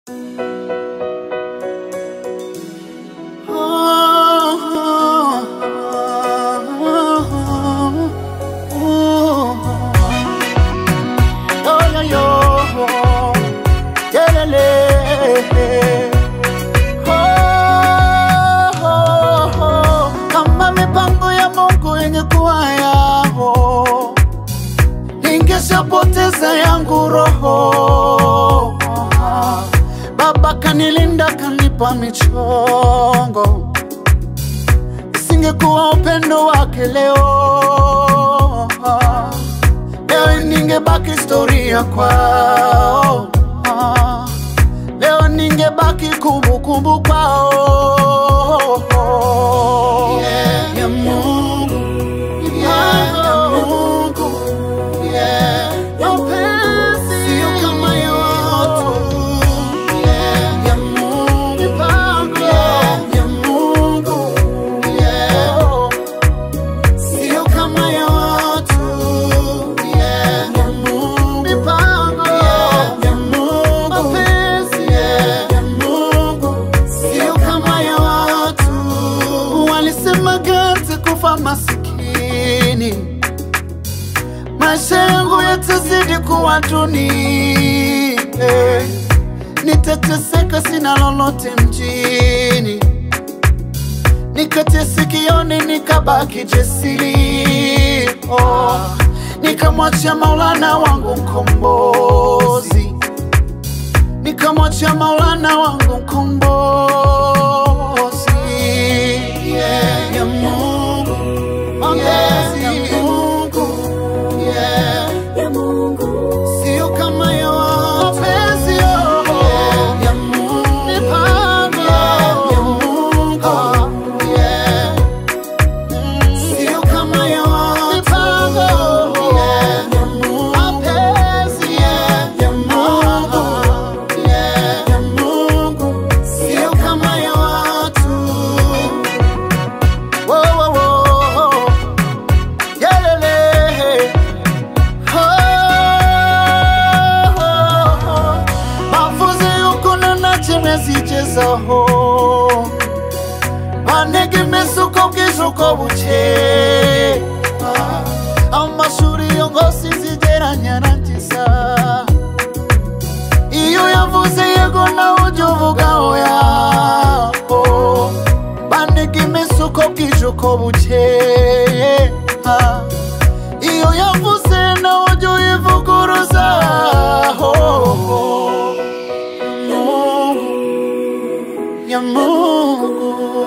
Kama mipango ya Mungu yenye kuwa yao, ningeshapoteza yangu roho. Baba kanilinda, kanipa michongo, isingekuwa upendo wake leo, leo ningebaki historia kwao, leo ningebaki kumbukumbu kwao. Yeah, ya Mungu, yeah, ya Mungu, yeah, mapenzi sio kama ya watu. Yeah, ya Mungu, mipango ya Mungu, yeah, sio kama ya watu. Yeah, ya Mungu, mipango ya Mungu, mapenzi ya Mungu, sio kama ya watu. Walisema gati kufa masikini, maisha yangu yatazidi kuwa duni eh. Nitateseka, sina lolote mjini, nikatia sikioni, nikabaki jasiri oh. Nikamwachia Maulana wangu mkombozi, nikamwachia Maulana wangu mkombozi yeah, ya Mungu, mapenzi ya Mungu yeah, ya Mungu, sio kama ya watu. Mapenzi yeah, ya Mungu, mipango ya Mungu yeah, sio kama ya watu. Mipango yeah, ya Mungu, mapenzi yeah, ya Mungu yeah, ya Mungu sio kama ya watu. Wo, wo, wo. Yelele. Ho, ho, ho. mafuzi ukuna na chimezichezaho banege mesuko bw'ijuko buke amashuri yo ngo sinzigeranya rangiza iyo yavuze yego nawe ujya uvuga oya oh. banega imisuko bwije uko bukeye ah. iyo yavuze nawe ujya uyivuguruza oh. Mungu, ya Mungu